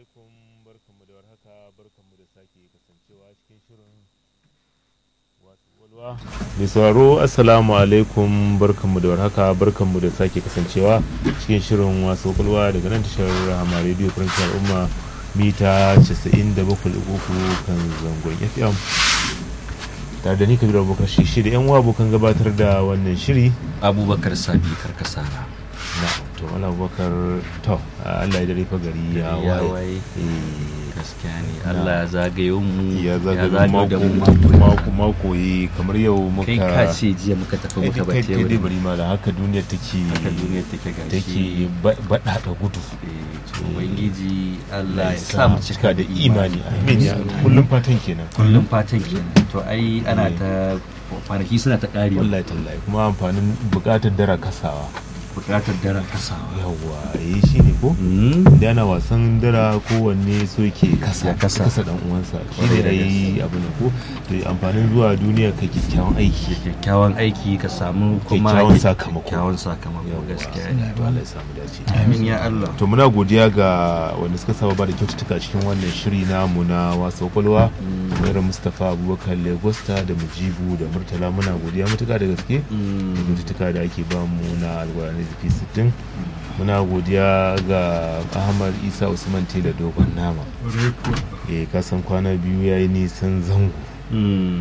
alaikum barkanmu da warhaka barkanmu da sake kasancewa cikin shirin wasu walwa mai sauraro assalamu alaikum barkanmu da warhaka barkanmu da sake kasancewa cikin shirin wasu walwa daga nan tashar rahama radio faransa al'umma mita 97.3 kan zangon fm tare da ni kabiru abubakar shi da yan uwa abokan gabatar da wannan shiri abubakar sabi karkasara na to wala abubakar to allah ya dare fa gari ya Ya waye waye. Eh, gaskiya ne allah ya zagayo mu ya zagayo zaga da mako mu mako mako mako yi kamar yau muka kai ka ce jiya muka tafi Ai, muka kai- bace kai dai wurin bari ma da haka duniya take haka duniya take gashi take bada da gudu Eh, to ubangiji allah ya sa sa mu cika da imani amin ya kullum fatan kenan kullum fatan kenan to ai ana ta kwanaki suna ta ƙarewa wallahi tallahi kuma amfanin bukatar dara kasawa buƙatar daren kasawa yawwa yi shi ne ko Mm. da ana wasan dara kowanne so yake kasa Ya kasa. kasa dan uwansa shi ne Kwarai da dai abu ne ko to amfanin zuwa duniya ka kyakkyawan aiki kyakkyawan aiki ka samu kuma Kyakkyawan sakamako. kyakkyawan sakamako gaskiya ne to Allah ya samu dace amin ya allah to muna godiya ga wanda suka saba ba da kyaututtuka cikin wannan shiri namu na wasa kwalwa kamar mustapha abubakar legosta da mujibu da murtala muna godiya matuka da gaske da kyaututtuka da ake ba mu na algwarani zafi 60 muna godiya ga ahmad isa usman tela dogon nama eh kasan kwana biyu ya yi nisan zango Mm.